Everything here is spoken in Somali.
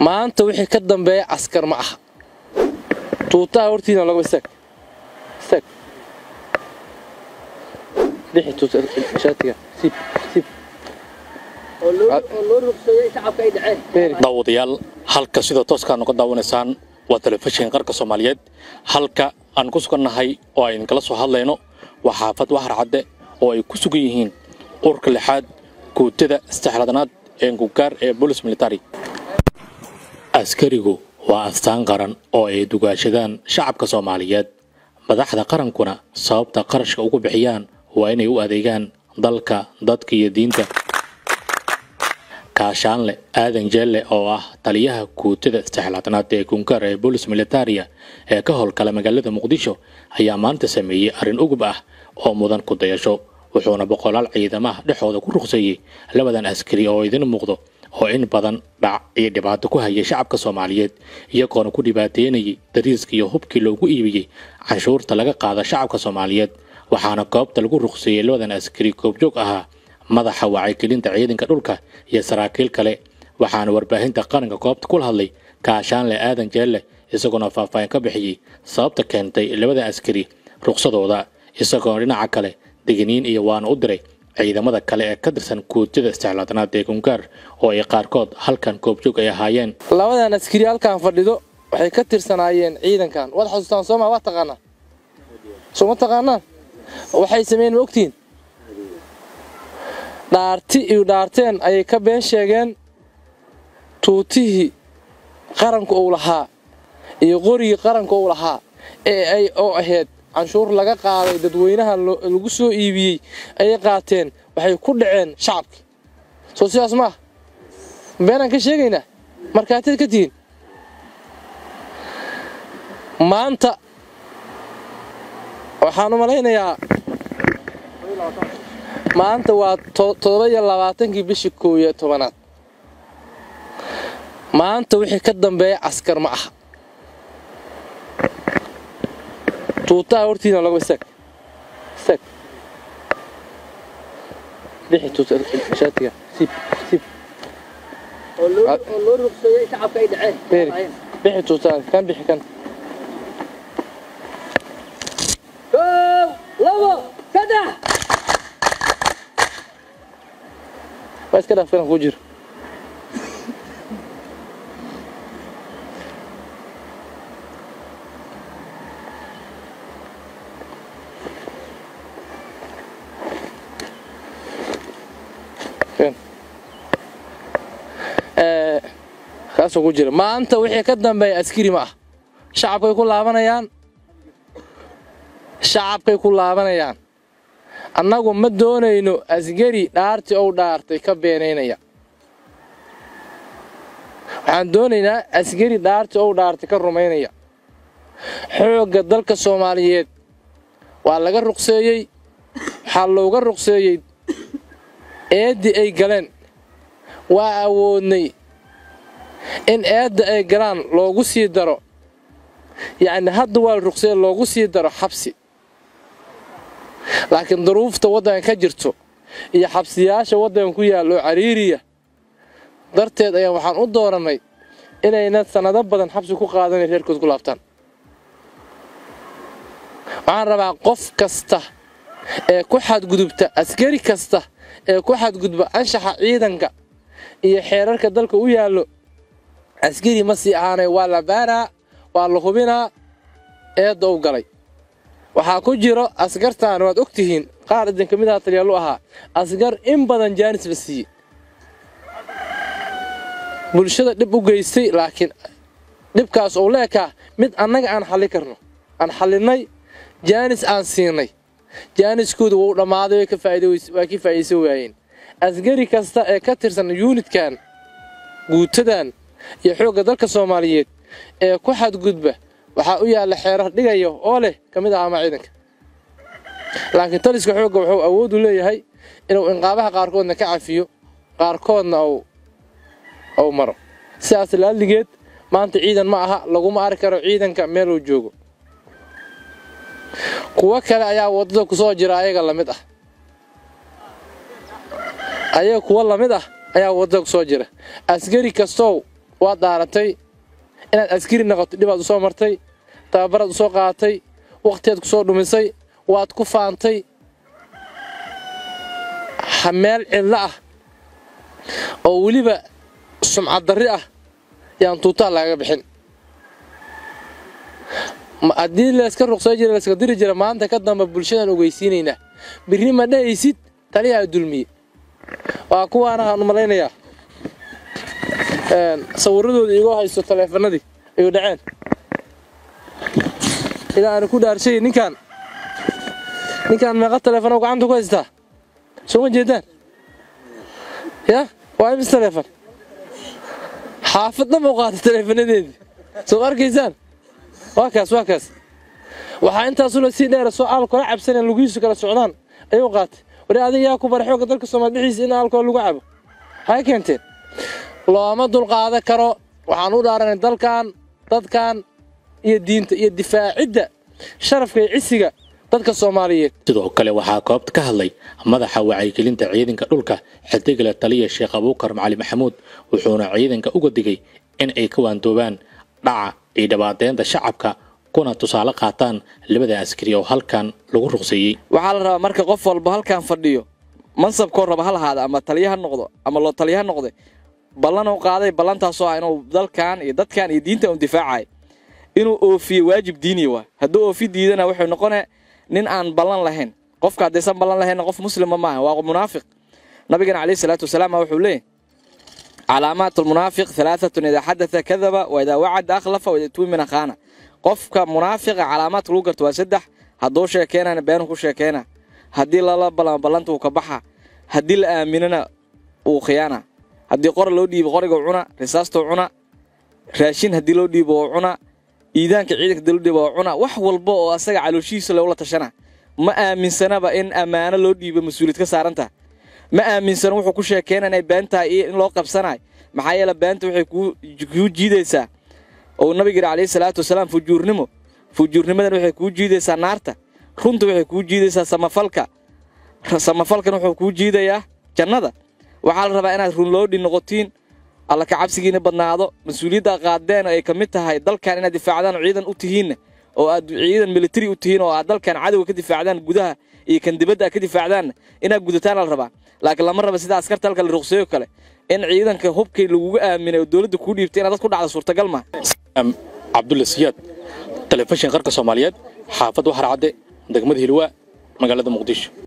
maanta wixii ka dambeeya askar ma aha tuutaha hortiina laga istaag istaag bixi tuuta shaatiga siib siib beeri daawadayaal halka sida tooska noga daawanaysaan waa telefishinka qarka soomaaliyeed halka aan ku sugannahay oo aynu kala soo hadlayno waa xaafad waxar cadde oo ay ku sugan yihiin urka lixaad guutada saddexlaadanaad ee gugaar ee bolis military askarigu waa astaan qaran oo ay dugaashadaan shacabka soomaaliyeed madaxda qarankuna sababta qarashka ugu bixiyaan waa inay u adeegaan dalka dadka iyo diinta kaashaanle aadan jeelle oo ah taliyaha guutada saddexlaatanaad ee kungaar ee boolis militaria ee ka howlgala magaalada muqdisho ayaa maanta sameeyey arrin ugub ah oo mudan ku dayasho wuxuuna boqolaal ciidamaha dhexooda ku ruqseeyey labadan askari oo idin muuqdo oo in badan dhac iyo dhibaato ku hayay shacabka soomaaliyeed iyagoona ku dhibaateynayay dariiska iyo hubkii loogu iibiyey canshuurta laga qaada shacabka soomaaliyeed waxaana goobta lagu ruqseeyey labadan askari goobjoog ahaa madaxa wacyigelinta ciidanka dhulka iyo saraakiil kale waxaana warbaahinta qaranka goobta kula hadlay kaashaanle aadan jeelle isagoona faahfaahin ka bixiyey sababta keentay labada askari ruqsadooda isagoona dhinaca kale deginiin iyo waana u diray ciidamada kale ee ka tirsan guutada istixlaadanaad ee gungaar oo ay qaarkood halkan goobjoog ay ahaayeen labadan askari halkan fadhido waxay ka tirsanaayeen ciidankan waad xasuustaan sooma waa taqaanaa soo ma taqaanaan waxay sameeyeen ma ogtihiin dhaarti iyo dhaarteen ayay ka been sheegeen tuutihii qaranka uu lahaa iyo qorigii qaranka uu lahaa ee ay oo ahayd canshuur laga qaaday dadweynaha lagu soo iibiyey ayay qaateen waxay ku dhaceen shacabkii soo sidaas ma ah beenaan ka sheegaynaa markaatid ka tihiin maanta waxaan u malaynayaa maanta waa toddoba iyo labaatankii bishii koow iyo tobanaad maanta wixii ka dambeeya askar ma aha tuutaha hortiina laga istaag istaag bixi tuuta shaatiga siib siib beeri bixi tuuta kan bixi kan waa iska dhaaf filan kuu jiro kaasoo ku jira maanta wixii ka dambeeya askari ma ah shacabkay ku laabanayaan shacabkay ku laabanayaan annagu ma doonayno asgari dhaartii ou dhaartay ka beenaynaya waxaan doonaynaa asgari dhaartii ou dhaartay ka rumaynaya xoogga dalka soomaaliyeed waa laga ruqseeyey waxaa looga ruqseeyey eeddii ay galeen waa awoodnay in eedda ay galaan loogu sii daro yacni hadda waa la ruqseeye loogu sii daro xabsi laakiin duruufta waddanka ka jirto iyo xabsiyaasha waddanka ku yaalla oo cariiriya darteed ayaa waxaan u doorannay inayna sannado badan xabsi ku qaadanay reerkood ku laabtaan waxaan rabaa qof kasta ee ku xadgudubta askari kasta ee ku xadgudba anshaxa ciidanka iyo xeerarka dalka u yaallo askari ma sii ahaanay waa la baaraa waa la hubinaa eedda u galay waxaa ku jiro askartaan waad og tihiin qaar idinka mid aha taliyaalu ahaa asgar in badan jaanis la siiyey bulshada dhib u geystay laakiin dhibkaas ou leekaa mid annaga aan xalli karno aan xallinnay jaanis aan siinay jaaniskooda wuu dhammaaday waa ka faa'iidaysan waayeen asgari kasta ee ka tirsan yuunidkan guutadan iyo xoogga dalka soomaaliyeed ee ku xadgudba waxaa u yaalla xeerar dhigaya oo leh ka mid ahaama ciidanka laakiin taliska xoogga wuxuu awood u leeyahay inuu inqaabaha qaarkoodna ka cafiyo qaarkoodna uu maro sidaas laalligeed maanta ciidan ma aha laguma arki karo ciidanka meeluu joogo kuwo kale ayaa waddada ku soo jira ayaga lamid ah ayaga kuwo lamid ah ayaa waddada ku soo jira asgari kastow waad daaratay inaad askari noqoto dhibaad u soo martay tababaraad u soo qaadatay wakhtiyaad ku soo dhumisay waad ku faantay ha meel cidlo ah oo weliba sumcad darri ah yaan tuutaa lagaga bixin haddii layska ruqsay jira layska diri jira maanta ka damba bulshadaan ogeysiinaynaa birri ma dhahaysid taliyaa dulmiye waa kuwaana aan u malaynayaa sawiradooda igoo haysto taleefanadii ayuu dhaceen ilaa aanu ku dhaarshay ninkaan ninkaan meeqa taleefano gacanta ku haystaa soo ma jeedaan ya waa imis taleefon xaafadna mau qaatay taleefanadeedii soo arkaysaan waa kaas waa kaas waxaa intaasuna sii dheera soo aalkoola cabsaneen lugihiisu kala socdaan ayuu qaatay wari adiga yaa ku bara xooga dalka soomaal dhixiisa in aalkool lagu cabo waxay keenteen looma dulqaadan karo waxaan u dhaaranay dalkan dadkan iyo diinta iyo difaacidda sharafka iyo cisiga dadka soomaaliyeed sidoo kale waxaa koobta ka hadlay madaxa wacyigelinta ciidanka dhulka xidigale taliya sheekh abuukar macali maxamuud wuxuuna ciidanka uga digay in ay ka waandoobaan dhaca iyo dhibaateynta shacabka kuna tusaale qaataan labada askari oo halkan lagu ruqseeyey waxaa la rabaa marka qof walba halkan fadhiyo mansabkoo raba ha lahaada ama taliya ha noqdo ama loo taliya ha noqde ballanuu qaaday ballantaasoo ah inuu dalkan iyo dadkan iyo diinta u difaacay inuu oofiyo waajib diiniya waa hadduu oofi diidana wuxuu noqone nin aan ballan lahayn qofka haddaysan ballan lahaynna qof muslima maaha waa munaafiq nabigana calayhi salaatu wasalaam wuxuu leeyahy calaamaat almunaafiq halaaatun idaa xadata kadaba wa idaa wacada akhlafa wa idaa tuumina khaana qofka munaafiqa calaamaadka lagu garto waa saddex hadduu sheekeynana beenuu ku sheekeyna haddii lala balamo ballanta uu ka baxa haddii la aaminana uu khiyaana haddii qora loo dhiibo qoriguu cuna risaastuu cuna raashin haddii loo dhiibo oo cuna iidaanka ciidanka haddii loo dhiibo oo cuna wax walba oo asaga calooshihiisa loola tashana ma aaminsanaba in ammaano loo dhiibo mas-uuliyad ka saarantah ma aaminsano wuxuu ku sheekeyna inay beentaa iyo in loo qabsanayo maxaa yeele beenta waxay kuu jiidaysaa oo nabiga yidhi calayhi salaatu wasalaam fujuurnimo fujuurnimadan waxay kuu jiidaysaa naarta runta waxay kuu jiidaysaa samafalka samafalkan wuxuu kuu jiidayaa jannada waxaa la rabaa inaad runloodhi noqotiin alla ka cabsigiina badnaado mas-uuliyadda qaadeen oo ay ka mid tahay dalkan inaad difaacdaan oo ciidan u tihiinna oo aad ciidan militari u tihiin oo aad dalkan cadowga ka difaacdaan gudaha iyo kan dibadda aad ka difaacdaanna inaad gudataana la rabaa laakiin lama raba sida askarta halka la ruqseeyo kale in ciidanka hubkii laguga aaminay oo dowladda kuu dhiibtay inaad dad ku dhacda suurtagal maa cabdulla siyaad telefishin qarka soomaaliyeed xaafad waxar cadde degmada hilwaa magaalada muqdisho